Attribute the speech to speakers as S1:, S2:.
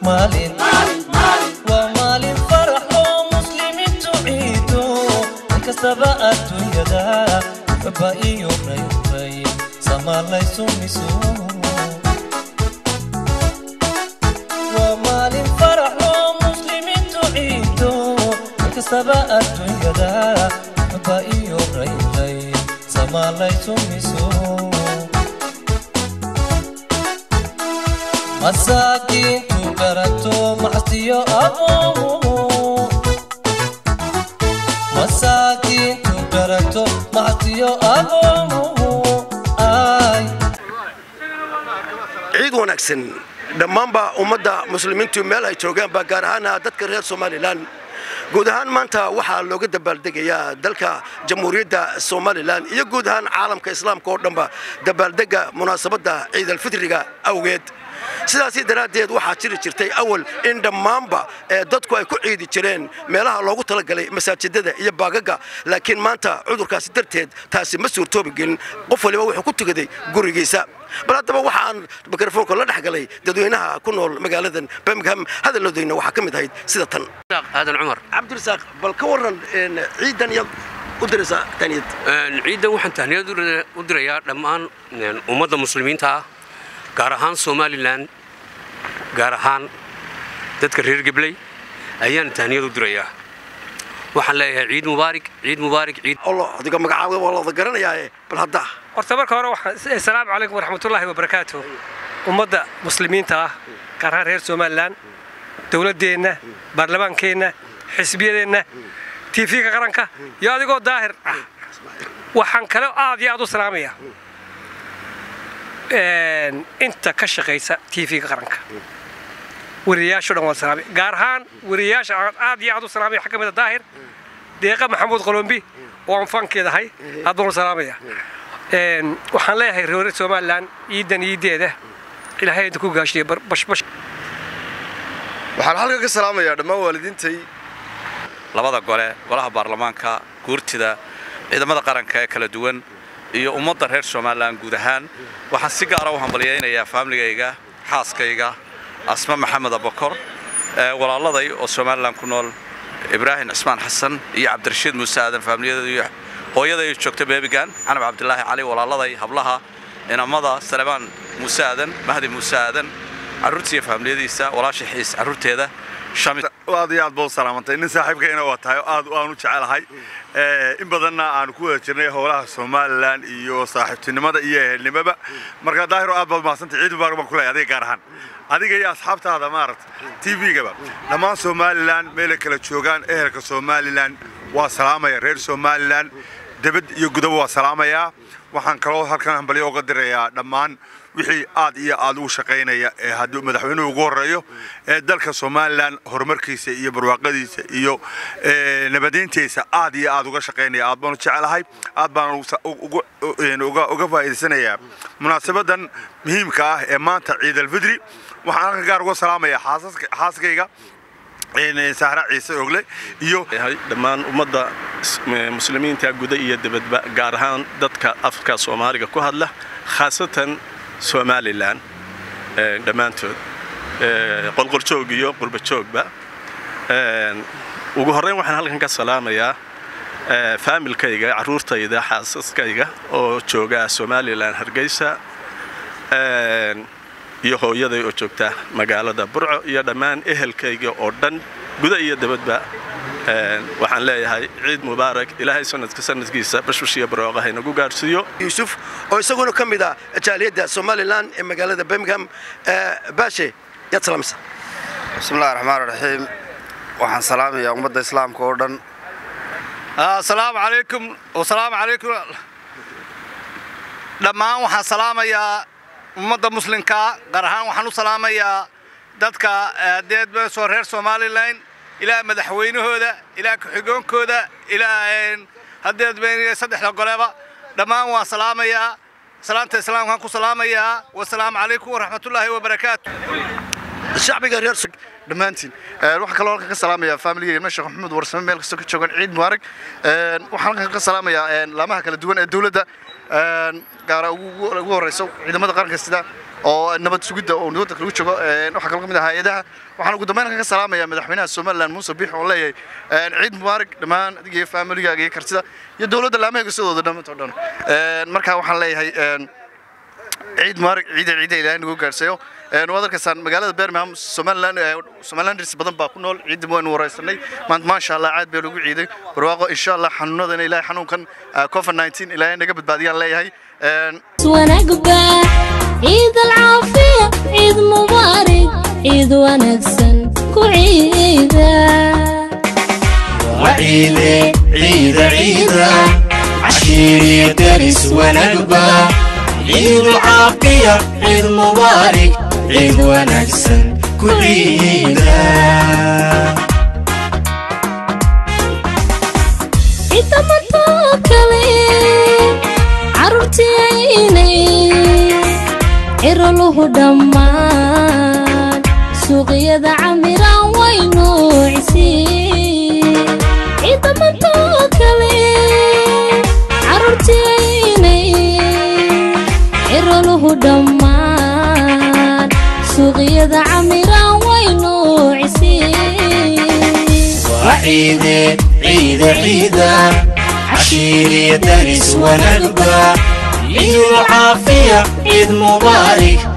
S1: maalin waa maalin farax oo muslimiintu ciido inkastaba adduunyada baba iyo rayray samaalaysu miso waa maalin farax oo muslimiintu ciido inkastaba adduunyada baba iyo rayray samaalaysu miso masaakiintu garato macsiyo aqoomo masaakiintu garato macsiyo aqoomo ay
S2: ciid wanaagsan dhammaanba ummadda muslimiintu meel ay joogaanba gaar ahaana dadka reer somalilan guud ahaan maanta waxaa looga dabaaldegayaa dalka jamhuuriyadda somalilan iyo guud ahaan caalamka islaamka oo dhanba dabaaldega munaasabadda ciidalfitriga awgeed sidaasi daraaddeed waxaa jiri jirtay awal in dhammaanba ee dadku ay ku ciidi jireen meelaha loogu talagalay masaajidada iyo baagaga laakiin maanta cudurkaasi darteed taasi ma suurtoobi gelin qof waliba wuxuu ku tugaday gurigiisa bal haddaba waxa aan mikrofoonka la dhex galay dadweynaha ku nool magaaladan birmingham hadalloodayna waxaa ka mid ahayd sida tan
S3: aadan cumar
S2: cabdirasaaq bal ka warran ciidan iyaad u diraysaa taniyad
S3: ciidan waxaan tahniyad u dirayaa dhammaan ummadda muslimiinta ah gaar ahaan somalilan gaar ahaan dadka reer gebley ayaan tahniyad u dirayaa waxaan leeyahay ciid mubaarig ciid mubaarig ciid
S2: olo adiga magacaaba waa lada garanayaae bal hadda
S4: horta marka hore waxaan assalaamu calaykum waraxmatullaahi wabarakaatu ummadda muslimiinta ah gaar ahaan reer somalilan dowladdeenna baarlamaankeenna xisbiyadeenna tv-ga qaranka iyo adigoo daahir ah waxaan kale aad iyo aad u salaamayaa inta ka shaqaysa tv-ga qaranka wariyayaasho dhan waan salaamay gaar ahaan wariyayaasha aan aad iyo aad u salaamaya waxaa ka mid a daahir deeqa maxamuud qolombi oo aan fankeedahay aad baan u salaamaya waxaan leeyahay reer somalilan ciidan iideeda ilaahay inta ku gaashiya bashbash
S5: waxaan halkan ka salaamayaa dhammaan waalidiintay
S6: labada gole golaha baarlamaanka guurtida ciidamada qaranka ee kala duwan iyo ummadda reer somalilan guud ahaan waxaan si gaara u hambalyaynayaa faamligayga xaaskayga asma maxamed abakor walaaladay oo somalilan ku nool ibraahim cismaan xasan iyo cabdirashiid muuse aadan faamiliyadaiyo hooyaday joogta beebigan canab cabdilaahi cali walaaladay hablaha inamada salemaan muuse aadan mahdi muuse aadan carruurtiiyo faamiliyadiisa walaasha xiis carruurteeda
S5: aad iyo aad ba u salaamantay nin saaxiibkayna waa tahay oo aad aan u jecelahay in badanna aanu ku wada jirnay howlaha somalilan iyo saaxiibtinimada iyo ehelnimaba marka daahiro aad baad mahadsantay ciid mubaarak baan ku leeyahay adiga gaar ahaan adiga iyo asxaabtaada maaragta tv-gaba dhammaan somalilan meelay kala joogaan ehelka somalilan waa salaamaya reer somalilan debad iyo gudaba waa salaamayaa waxaan kaloo halkan hambalyo uga dirayaa dhammaan wixii aad iyo aad ugu shaqaynaya ee haddii madaxweynuhu ugu horreeyo ee dalka somalilan horumarkiisa iyo barwaaqadiisa iyo nabadeyntiisa aad iyo aad uga shaqaynaya aad baanu jecelahay aad baan uga faa'iidaysanayaa munaasabadan muhiimka ah ee maanta ciid alfidri waxaan halkan gaar uga salaamayaa xaaskayga sahra ciise ogle iyo
S7: dhammaan ummadda muslimiinta guda iyo dibadba gaar ahaan dadka afka soomaaliga ku hadla khaasatan somalilan dhammaantood qolqoljoog iyo qurbajoogba ugu horreyn waxaan halkan ka salaamayaa faamilkayga carruurtayda xaasaskayga oo jooga somalilan hargeysa iyo hooyaday oo joogta magaalada burco iyo dhammaan ehelkayga oo dhan guda iyo dabadba waxaan leeyahay ciid mubaarak ilaahay sanadka sanadkiisa bashbash iyo barooqa haynagu gaarsiiyo
S2: yuusuf oo isaguna ka mid ah jaaliyadda somalilan ee magaalada birmingham baashe yaad salaamaysa
S5: bismillahi raxmaan raxiim waxaan salaamayaa ummadda islaamka oo dhan
S8: asalaamu calaykum wasalaamu calaykum dhammaan waxaan salaamayaa ummadda muslimkaa gaar ahaan waxaan u salaamayaa dadka deedbasoo reer somalilan ilaa madaxweynahooda ilaa ku-xigoonkooda ilaa hadeedben saddexda goleba dhammaan waan salaamayaa salaanta islaamkaan ku salaamayaa wasalaamu calaykum waraxmatullaahi wabarakaatu
S2: shacbiga reer
S5: dhammaantiin waxaan kaloo halkan ka salaamayaa faamiligeyna sheekh maxamed warsame meel kastoo ka joogan ciid mubaarak waxaan halkan ka salaamayaa laamaha kala duwan ee dowladda gaara ugu horeyso ciidamada qaranka sida
S9: oo nabad sugidda oo waddanka lagu joogo waxaa kaloo ka mid ah hay-adaha waxaan ugu dambeyn kaga salaamayaa madaxweynaha somaliland muuse biix oo leeyahay ciid mubaarak dhammaan adiga iyo familigaaga iyo kartida iyo dowladda laamaheega sidooda dhammaantoo dhan markaa waxaan leeyahay ciid mubaarak ciida ciida ilaahay nagu gaarsiiyo waad arkaysaan magaalada birmingham somaliland somalilanders badan baa ku nool ciidii waynu waraysanay maanta maasha allah caad baa lagu ciiday barwaaqo insha allah xanuunadana ilaahay xanuunkan covid 19 ilaahay naga badbaadiyaan leeyahay
S10: ونقبة عيد العافية عيد مبارك عيد ونكسن كعيدة
S11: وعيدة عيدة عيدة عشيري درس ونقبة عيد العافية عيد مبارك عيد ونكسن كعيدة
S10: عيد متوكلي carruurtiyaynay ciroluhu dhammaan suuqyada camiraan waynu cisiin ciidamantoo kale carruurtiyaynay ciroluhu dhammaan suuqyada camiraan waynu cisiin
S11: وعيدة عيدة عيدة عشيري درس ونقبة عيد العافية عيد مبارك